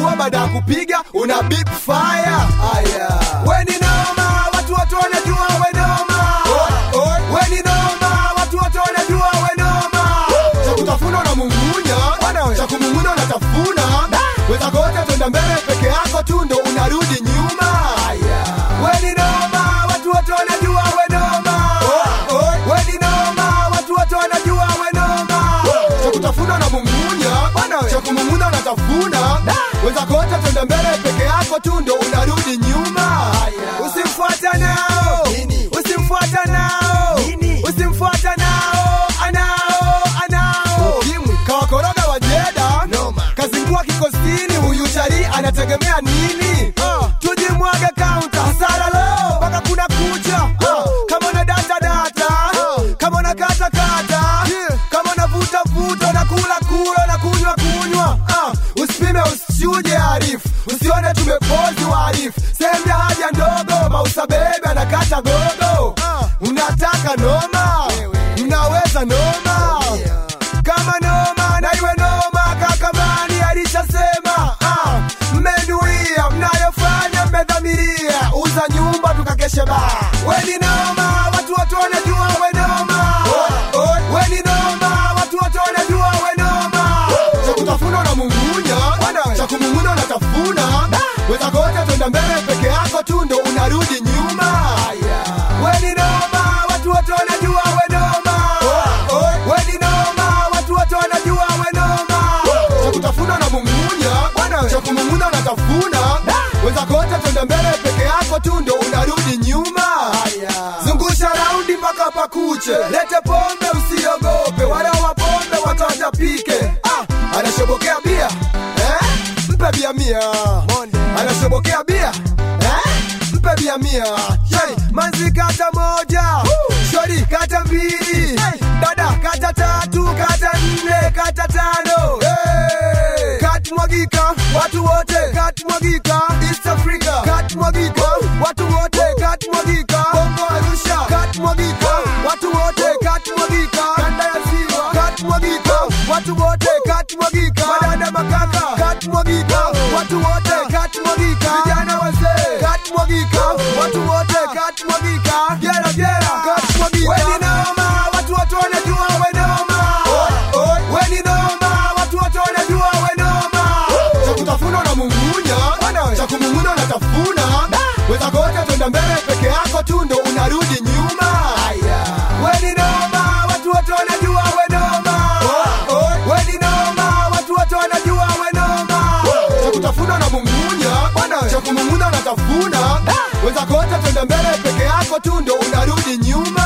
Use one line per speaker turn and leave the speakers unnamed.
hatua baada ya kupiga una beep fire aya we ni noma watu wote wanajua we noma we ni noma watu wote wanajua we noma cha kutafuna unamung'unya cha kumung'unya unatafuna weza kote twenda mbele peke yako tu ndo unarudi nyuma we ni noma watu wote wanajua we noma we ni noma watu wote wanajua we noma cha kutafuna unamung'unya cha kumung'unya unatafuna weza kote twenda mbele peke yako tu ndo unarudi nyuma usimfuata nao usimfuata nao usimfuata nao anao anao kawakoroga wajeda kazingua kikosini huyu chari anategemea nini tujimwage kaunta hasara lo mpaka kuna kucha kama una data data kama una kata kata kama una vuta vuta na kula kula na kunywa kunywa usipime usichuje arifu usione tumepozi waarifu sehemu ya haja ndogo mausa bebe anakata gogo unataka noma unaweza noma kama noma na iwe noma kakamani alishasema ah, mmenuia mnayofanya mmedhamiria uza nyumba tukakeshe baa weni noma watu wote wanajua we noma weni noma watu wote wanajua we noma cha kutafuna unamung'unya cha kumung'unya unatafuna weza kote twenda mbele peke yako tu ndo unarudi nyuma weni noma watu wote wanajua we noma weni noma watu wote wanajua we noma cha kutafuna unamung'unya cha kumung'unya unatafuna weza kote twenda mbele peke yako tu ndo unarudi nyuma zungusha raundi mpaka pakuche lete pombe usiogope wala wapombe watatapike ah, anashobokea bia eh? mpe bia mia anashobokea bia eh? mpe bia mia shori manzi kata moja shori kata mbili dada kata tatu kata nne kata tano hey! kat mwagika watu wote kat mwagika east africa kat mwagika watu wote kat mwagika bongo arusha kat mwagika watu wote kat mwagika kanda ya ziwa kat mwagika watu wote kat mwagika madada makaka kat mwagika watu wote kat mwagika vijana wazee kat mwagika watu wote kat mwagika gera gera kat mwagika weni noma watu wote wanajua we noma weni noma watu wote wanajua we noma cha kutafuna unamung'unya cha kumung'unya unatafuna weza kote twenda mbele peke yako tu ndo unarudi nyuma weni noma watu wote wanajua we noma weni noma watu wote wanajua we noma cha kutafuna unamung'unya cha kumung'unya unatafuna weza kote twenda mbele peke yako tu ndo unarudi nyuma